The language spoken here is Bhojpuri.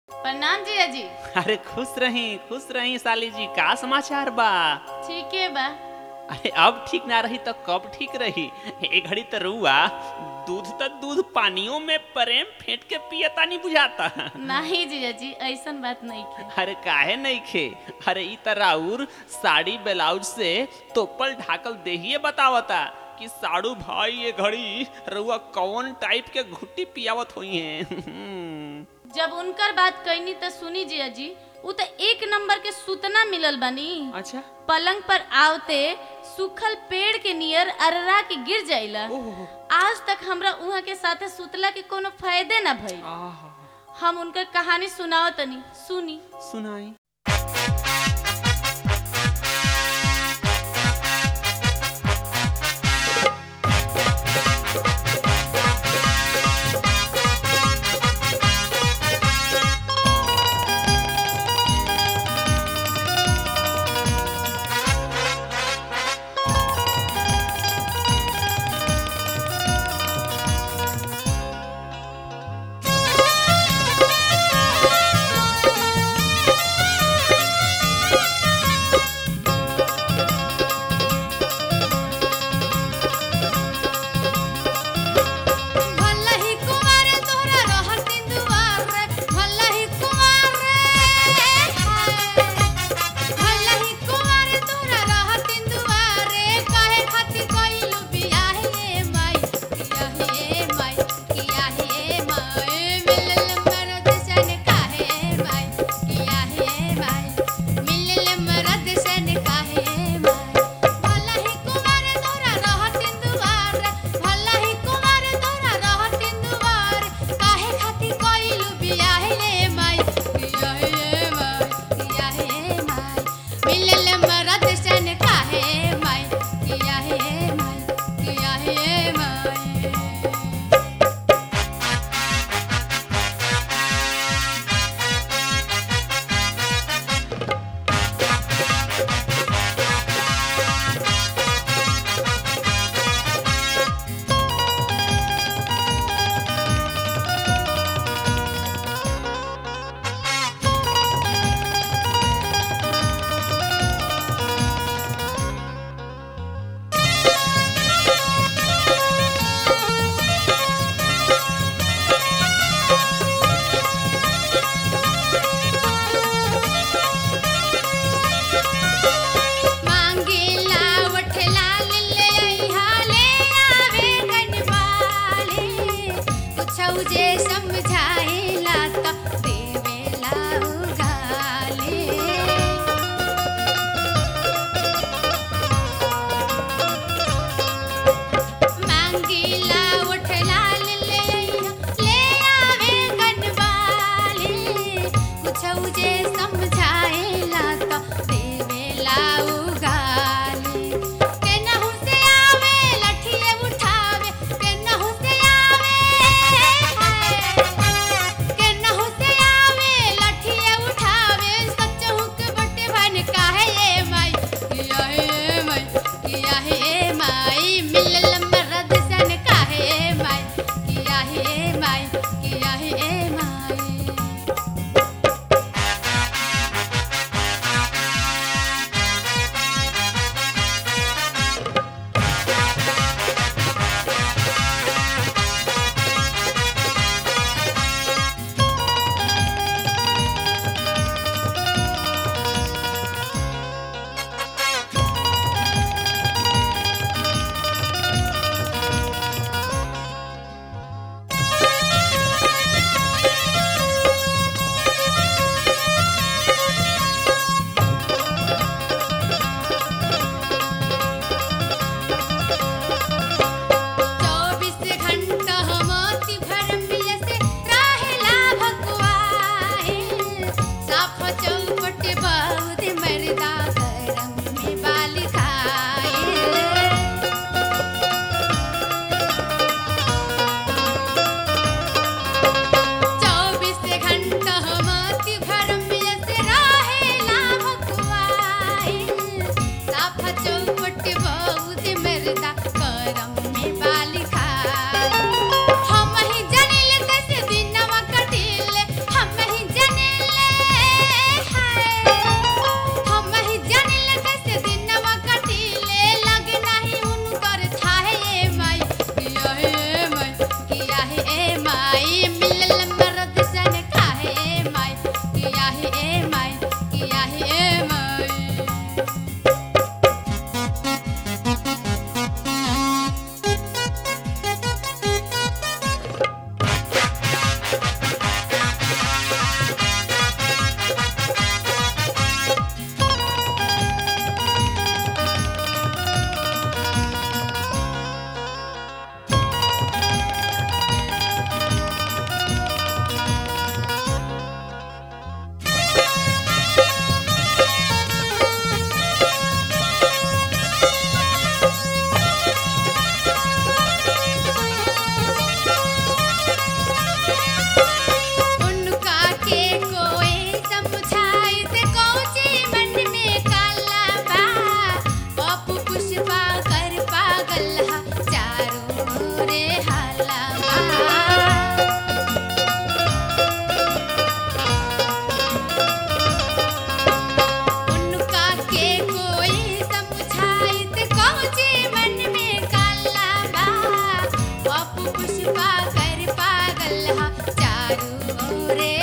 प्रणाम जिया जी अरे खुश रही खुश रही साली जी का समाचार बा ठीक है बा अरे अब ठीक ना रही तो कब ठीक रही एक घड़ी तो रुआ दूध तो दूध पानियों में प्रेम फेंट के पियता नहीं बुझाता नहीं जिया जी ऐसन बात नहीं खे अरे काहे नहीं खे अरे ई तराउर साड़ी ब्लाउज से तोपल ढाकल देहिए बतावता कि साड़ू भाई ये घड़ी रुआ कौन टाइप के घुट्टी पियावत हुई है जब उनकर बात कहनी तो सुनी जिया जी उ तो एक नंबर के सूतना मिलल बनी अच्छा पलंग पर आवते सूखल पेड़ के नियर अररा के गिर जाइला ओह आज तक हमरा उहाँ के साथे सुतला के कोनो फायदे ना भइल आहा हम उनकर कहानी सुनाओ तनी सुनी सुनाई रे